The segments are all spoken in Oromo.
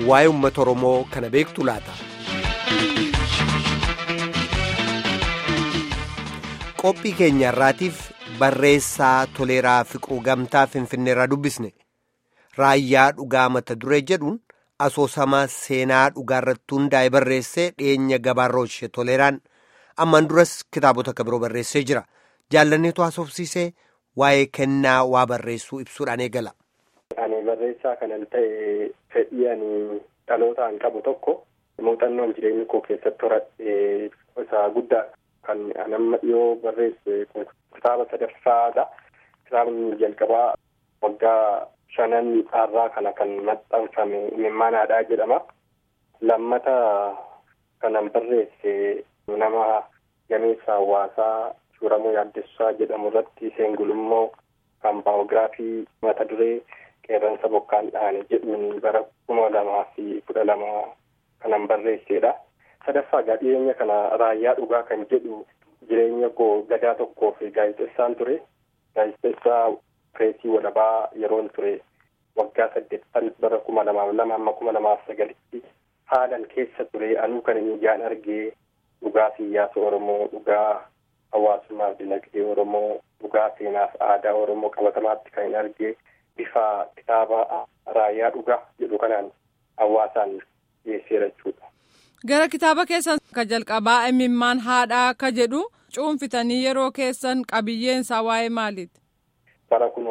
waa'ee uummata Oromoo kana beektu laata. Qophii keenya irraatiif barreessaa Toleeraa Fiquu Gamtaa Finfinneerraa dubbisne raayyaa dhugaa mata duree jedhuun asoosamaa seenaa dhugaarratti hundaa'e barreessee dhiyeenya gabaarra ishee Toleeraan ammaan duras kitaabota akka biroo barreessee jira. Jaallanneetu haasofsiisee waa'ee kennaa waa barreessuu ibsuudhaan eegala. Ani barreessaa kanan ta'e fedhii ani dhalootaan qabu tokko muuxannoon jireenya koo keessatti horadhe isa guddaa kan amma dhiyoo barreesse kitaaba sadaffaadha. Kitaabni jalqabaa waggaa shanan irraa kana kan maxxanfame imimmaanaadhaa jedhama. Lammata kanan barreesse nama gameessa hawaasaa Suuramuu Yaaddessaa jedhamu irratti seengulummoo kan baayogiraafii mata duree qeerransa bokkaan dhaane jedhuun bara kuma lamaa fi kudha lama kanan barreessedha. Sadaffaa dhiyeenya kana raayyaa dhugaa kan jedhu jireenya koo gadaa tokkoo fi gaazexeessaan ture. Gaazexeessaa pireesii walabaa yeroon ture waggaa saddeettan bara kuma lamaaf lama amma kuma lamaaf sagalitti haalan keessa ture anuu kan inni ijaan argee dhugaa siyaasa Oromoo dhugaa hawaasummaaf dinagdee Oromoo dhugaa seenaaf aadaa Oromoo qabatamaatti kan hin argee bifa kitaaba raayyaa dhugaa jedhu kanaan hawaasaan dhiyeesseera jechuudha. Gara kitaaba keessan ka jalqabaa imimmaan haadhaa akka jedhu cuunfitanii yeroo keessan qabiyyeen isaa waa'ee maaliiti? Bara kun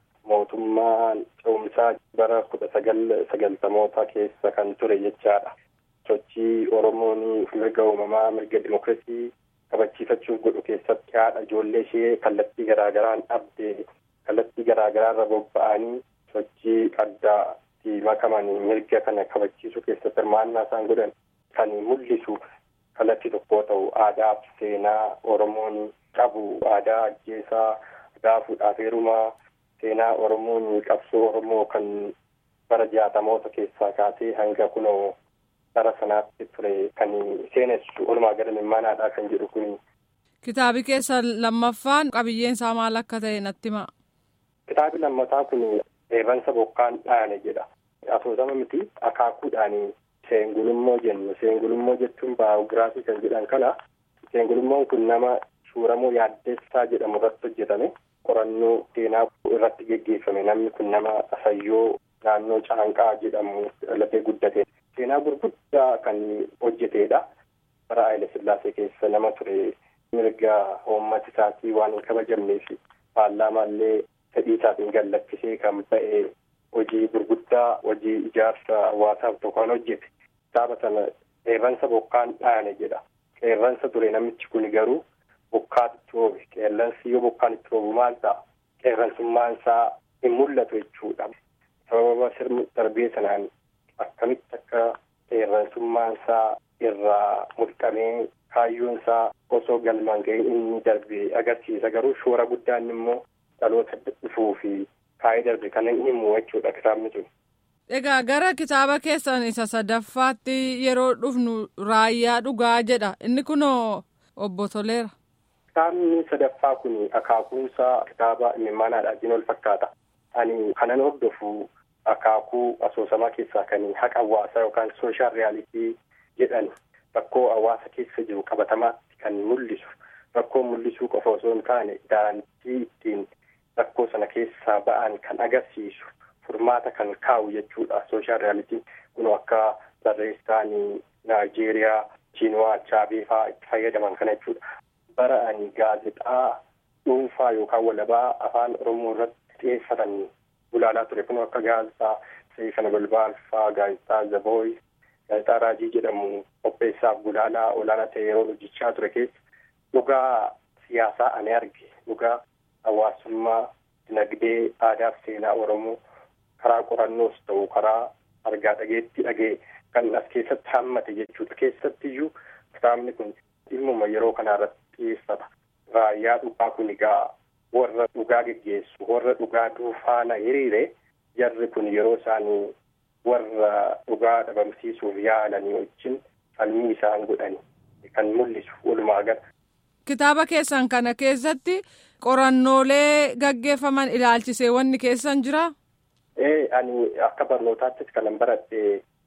mootummaan ce'umsaa bara kudha sagal sagaltamoota keessa kan ture jechaadha. Sochii Oromoon mirga uumamaa mirga dimookiraasii kabachiifachuuf godhu keessatti haadha ijoollee ishee kallattii garaagaraan dhabde kallattii garaagaraarra bobba'anii sochii addaatti makamanii mirga kana kabachiisuu keessatti hirmaannaa isaan godhan kan mul'isu kallattii tokkoo ta'u aadaaf seenaa Oromoon qabu aadaa ajjeesaa aadaa fuudhaaf heerumaa seenaa Oromoon qabsoo Oromoo kan bara jaatamoota keessaa kaasee hanga kunoo bara sanaatti ture kan seenessu walumaa gala imimmaanaadhaa kan jedhu kuni. Kitaabi keessa lammaffaan qabiyyeen isaa maal akka ta'e natti himaa. Kitaabi lammataa kun qeerransa bokkaan dhaane jedha. Asoosama miti akaakuudhaan seengulummoo jennu. Seengulummoo jechuun baayogiraafii kan jedhan kana. Seengulummoon kun nama Suuramuu Yaaddessaa jedhamu irratti hojjetame. Qorannoo seenaa irratti geggeeffame namni kun nama Asayyoo naannoo Caanqaa jedhamu lafee guddate. Seenaa gurguddaa kan hojjetedha. Bara Haayile Sillaasee keessa nama ture mirga uummata isaatii waan hin kabajamneef paarlaamaallee fedhii isaatiin gallakkisee kan ba'e hojii gurguddaa hojii ijaarsa hawaasaaf tokko kan hojjete. Kitaaba sana qeerransa bokkaan dhaane jedha. Qeerransa ture namichi kun garuu bokkaatu itti roobe. Qeerransi yoo bokkaan itti roobu maal ta'a? Qeerransummaan isaa hin mul'atu jechuudha. Sababa sirni darbee sanaan akkamitti akka qeerransummaan isaa irraa mulqamee kaayyoon isaa osoo galmaan ga'ee inni darbe agarsiisa garuu shoora guddaan immoo dhaloota dhufuu fi kaayee darbe kan inni himu jechuudha kitaabni sun. Egaa gara kitaaba keessan isa sadaffaatti yeroo dhufnu raayyaa dhugaa jedha inni kunoo obbo Toleera. Kitaabni sadaffaa kun akaakuunsaa kitaaba imimmaanaadhaatiin wal fakkaata. Ani kanan hordofu akaakuu asoosamaa keessaa kan haqa hawaasaa yookaan sooshaal riyaalitii jedhan rakkoo hawaasa keessa jiru qabatamaatti kan mul'isu rakkoo mul'isuu qofa osoo hin taane daandii ittiin rakkoo sana keessaa ba'an kan agarsiisu furmaata kan kaa'u jechuudha sooshaal riyaalitiin kun akka barreessaan naayijeeriyaa chiinwaa chaabee fa'aa itti fayyadaman kana jechuudha. Bara ani gaazexaa dhuunfaa yookaan walabaa afaan oromoo irratti xiyyeeffatan gulaalaa ture kun akka gaazexaa seefana balbaalfaa gaazexaa zabooy gaazexaa raajii jedhamu qopheessaaf gulaalaa olaanaa ta'e yeroo hojjechaa ture keessa dhugaa siyaasaa ani arge dhugaa hawaasummaa dinagdee aadaa fi seenaa oromoo karaa qorannoos ta'u karaa argaa dhageetti dhagee kan as keessatti hammate jechuudha keessattiyyuu kitaabni kun dhimmuma yeroo kanaa irratti xiyyeeffata raayyaa dhugaa kun egaa warra dhugaa geggeessu warra dhugaa duufaana hiriire jarri kun yeroo isaanii warra dhugaa dhabamsiisuuf yaalanii wajjin falmii isaan godhani kan mul'isu walumaa gala. Kitaaba keessan kana keessatti qorannoolee gaggeeffaman ilaalchisee wanni keessan jira? Ee ani akka barnootaattis kanan baradhe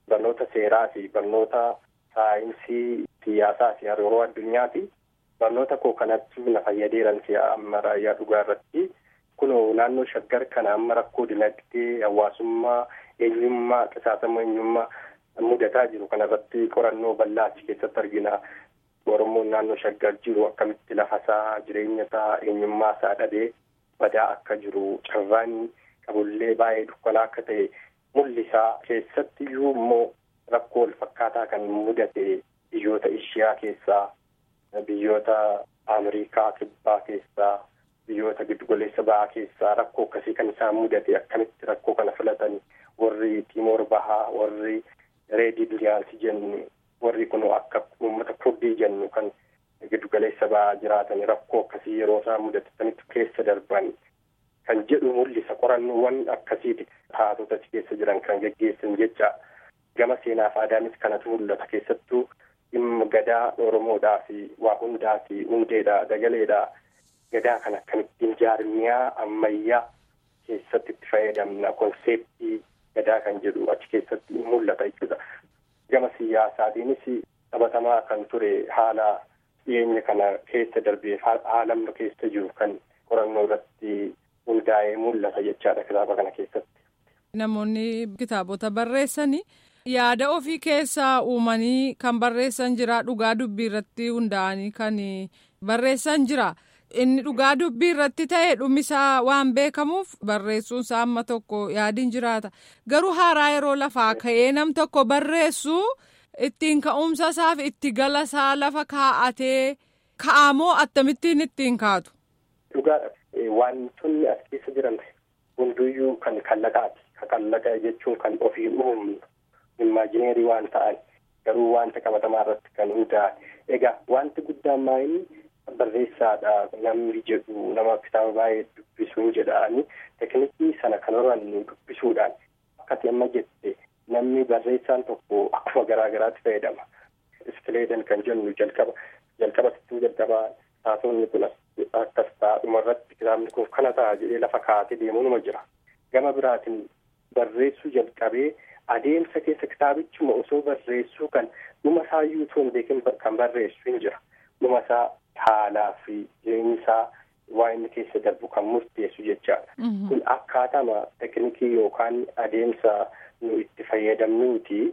barnoota seeraa fi barnoota saayinsii siyaasaa fi hariiroo addunyaati. Barnoota koo kanatti na fayyadeeran si'a amma raayyaa dhugaa irratti. Kunoo naannoo shaggar kana amma rakkoo dinagdee hawaasummaa eenyummaa qisaasama eenyummaa mudataa jiru kanarratti qorannoo bal'aa achi keessatti argina. Oromoon naannoo shaggar jiru akkamitti lafasaa jireenya isaa eenyummaa isaa dhabee badaa akka jiru carraan qabullee baay'ee dukkanaa akka ta'e mul'isaa keessatti iyyuu immoo rakkoo wal fakkaataa kan mudate biyyoota Ishiyaa keessaa biyyoota Ameerikaa kibbaa keessaa biyyoota giddugaleessa ba'aa keessaa rakkoo akkasii kan isaan mudate akkamitti rakkoo kana filatan warri Timoor Bahaa warri Reedii Duriyaansi jennu warri kun akka uummata kurdii jennu kan giddugaleessa ba'aa jiraatan rakkoo akkasii yeroo isaan mudatanitti keessa darban kan jedhu mul'isa qorannoowwan akkasiiti haatota achi keessa jiran kan geggeessan jecha gama seenaaf aadaanis kanatu mul'ata keessattuu dhimma gadaa oromoodhaa fi waa hundaa fi hundeedha dagaleedha gadaa kan akkamittiin jaarmiyaa ammayyaa keessatti itti fayyadamna konseeptii gadaa kan jedhu achi keessatti mul'ata jechuudha. Gama siyaasaatiinis taphatamaa kan ture haala dhiyeenya kana keessa darbee haala amma keessa jiru kan qorannoo irratti hundaa'ee mul'ata jechaadha kitaaba kana keessatti. Namoonni kitaabota barreessanii yaada ofii keessaa uumanii kan barreessan jira dhugaa dubbii irratti hundaa'anii kan barreessan jira. Inni dhugaa dubbii irratti ta'e dhumisaa waan beekamuuf barreessuunsaa amma tokko yaadiin jiraata. Garuu haaraa yeroo lafaa ka'ee nam tokko barreessu ittiin ka'umsa isaaf itti gala isaa lafa kaa'atee ka'amoo akkamittiin ittiin kaatu. Dhugaadha. Wantoonni as keessa jiran hunduyyuu kan kallaqaati. Kan kallaqa jechuun kan ofii uumnu imaajineerii waan ta'an garuu wanta qabatamaa irratti kan hundaa'an. Egaa wanti guddaan maayini barreessaadha namni jedhu nama kitaaba baay'ee dubbisuun jedhani teknikii sana kan horannu dubbisuudhaan akkati amma jette namni barreessaan tokko akkuma garaa garaatti fayyadama. Iskileedan kan jennu jalqaba jalqaba sittuu jalqaba taatonni kun akkas ta'a dhumarratti kitaabni kun kana ta'a jedhee lafa kaa'atee deemuunuma jira. Gama biraatiin barreessuu jalqabee adeemsa keessa kitaabichuma osoo barreessuu kan dhuma isaayyuu osoo hin beekin kan barreessu hin jira. Dhuma isaa haalaa fi jireenya isaa waa inni keessa darbu kan murteessu jechaadha. Kun akkaatama teknikii yookaan adeemsa nu itti fayyadamnuuti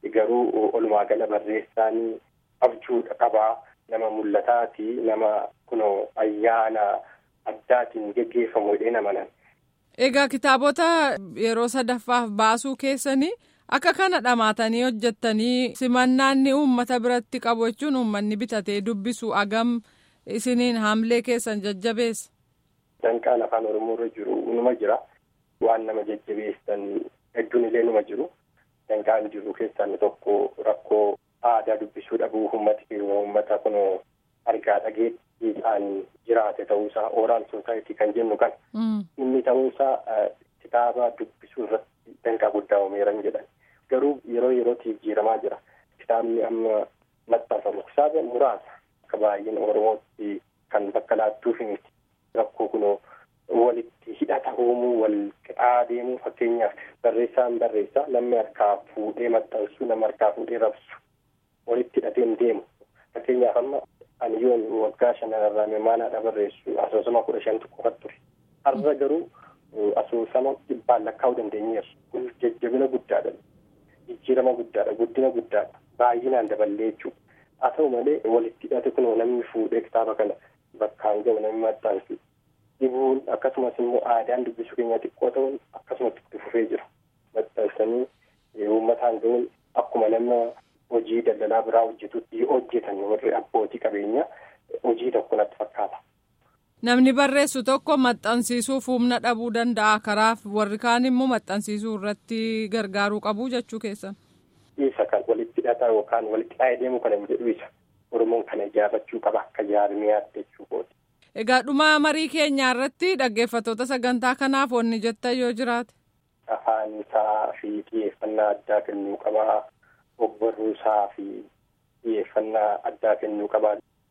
garuu olumaa gala barreessaan abjuudha qabaa nama mul'ataati nama kunoo ayyaana addaatiin geggeeffamu jedhee namanan. Egaa kitaabota yeroo sadaffaaf baasuu keessanii akka kana dhamaatanii hojjettanii simannaanni uummata biratti qabu jechuun uummanni bitatee dubbisu agam isiniin haamlee keessan jajjabeessa. Danqaan afaan Oromoo irra jiru numa jira. Waan nama jajjabeessan hedduun illee numa jiru. Danqaan jiru keessaa inni tokko rakkoo aadaa dubbisuu dhabuu uummati keenya uummata kun argaa dhageettiidhaan jiraate ta'uusaa ooraal soosaayitii kan jennu kan. Inni ta'uusaa kitaaba dubbisuu irratti danqaa guddaa uumeeran jedhan. Garuu yeroo yerootti jijjiiramaa jira. Kitaabni amma maxxanfamu kitaaba muraasa akka baay'een Oromootti kan bakka laattuuf miti. Rakkoo kunoo walitti hidhata uumuu wal qixaa deemuu fakkeenyaaf barreessaan barreessaa namni harkaa fuudhee maxxansu nama harkaa fuudhee rabsu walitti hidhateen deemu. Fakkeenyaaf amma ani yoon waggaa shanarraa mimaanaadha barreessu asoosama kudha shantu qofatu ture. Har'a garuu asoosama dhibbaan lakkaa'uu dandeenyeerra. Kun jajjabina guddaadha. Jijjiirama guddaadha. Guddina guddaadha. Baay'inaan daballee jechuudha. Haa ta'u malee walitti hidhate kunoo namni fuudhee kitaaba kana bakkaan ga'u namni maxxansu. Dhibuun akkasumas immoo aadaan dubbisuu keenya xiqqoo ta'uun akkasumatti itti fufee jira. Maxxansanii uummataan ga'uun akkuma nama hojii daldalaa biraa hojjetutti hojjetan warri abbootii qabeenyaa hojii tokko natti fakkaata. Namni barreessu tokko maxxansiisuuf humna dhabuu danda'a karaaf warri kaan immoo maxxansiisuu irratti gargaaruu qabu jechuu keessan. Isa kan walitti hidhata yookaan walitti hidhee deemuu kana hin jedhu isa. Oromoon kana ijaarrachuu qaba akka jaarmiyaatti jechuudha. Egaa dhuma marii keenyaa irratti dhaggeeffattoota sagantaa kanaaf wanni jettan yoo jiraate. Afaan isaa fi xiyyeeffannaa addaa kennuu qabaa. Ogbarruu isaa fi xiyyeeffannaa addaa kennuu qabaa.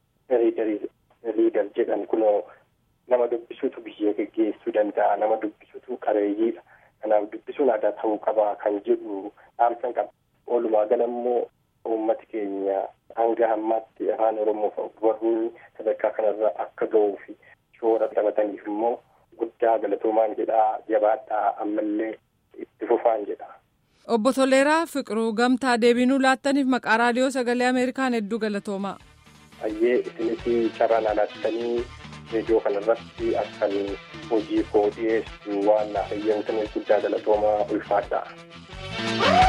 Liidar jedhan kunoo nama dubbisuutu biyya geggeessuu danda'a. Nama dubbisuutu qabeeyyiidha. Kanaaf dubbisuun aadaa ta'uu qabaa kan jedhu dhaamsan qaba. Walumaa gala immoo uummati keenya hanga ammaatti afaan Oromoo barruun sadarkaa kanarra akka ga'uu fi shoora taphataniif immoo guddaa galatoomaan jedhaa jabaadhaa ammallee itti fufaan jedha. Obbo Toleeraa Fiqiruu gamtaa deebinuu laattaniif maqaa raadiyoo sagalee Ameerikaan hedduu galatoomaa. Ayyee isinis carraan alaattanii reediyoo kanarratti akkan hojii koo dhiyeessu waan naaf eeyyamtaniif guddaa galatoomaa ulfaadha.